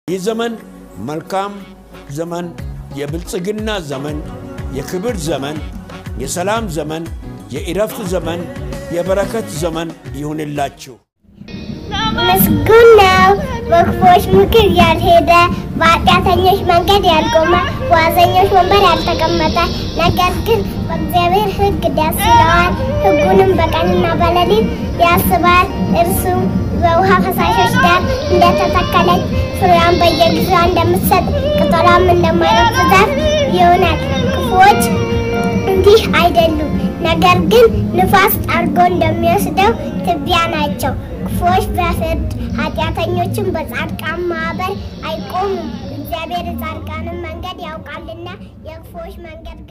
ይህ ዘመን መልካም ዘመን፣ የብልጽግና ዘመን፣ የክብር ዘመን፣ የሰላም ዘመን፣ የእረፍት ዘመን፣ የበረከት ዘመን ይሁንላችሁ። ምስጉን ነው በክፉዎች ምክር ያልሄደ፣ በኃጢአተኞች መንገድ ያልቆመ፣ በዋዘኞች ወንበር ያልተቀመጠ፣ ነገር ግን በእግዚአብሔር ሕግ ደስ ይለዋል፣ ሕጉንም በቀንና በሌሊት ያስባል። እርሱም በውሃ ፈሳሾች ዳር እንደተተከለች ፍሬዋን በየጊዜዋ እንደምትሰጥ ቅጠሏም እንደማይረግፍ ዛፍ ይሆናል። ክፉዎች እንዲህ አይደሉም፣ ነገር ግን ንፋስ ጠርጎ እንደሚወስደው ትቢያ ናቸው። ክፉዎች በፍርድ ኃጢአተኞችን በጻድቃን ማኅበር አይቆሙም። እግዚአብሔር የጻድቃንን መንገድ ያውቃልና የክፉዎች መንገድ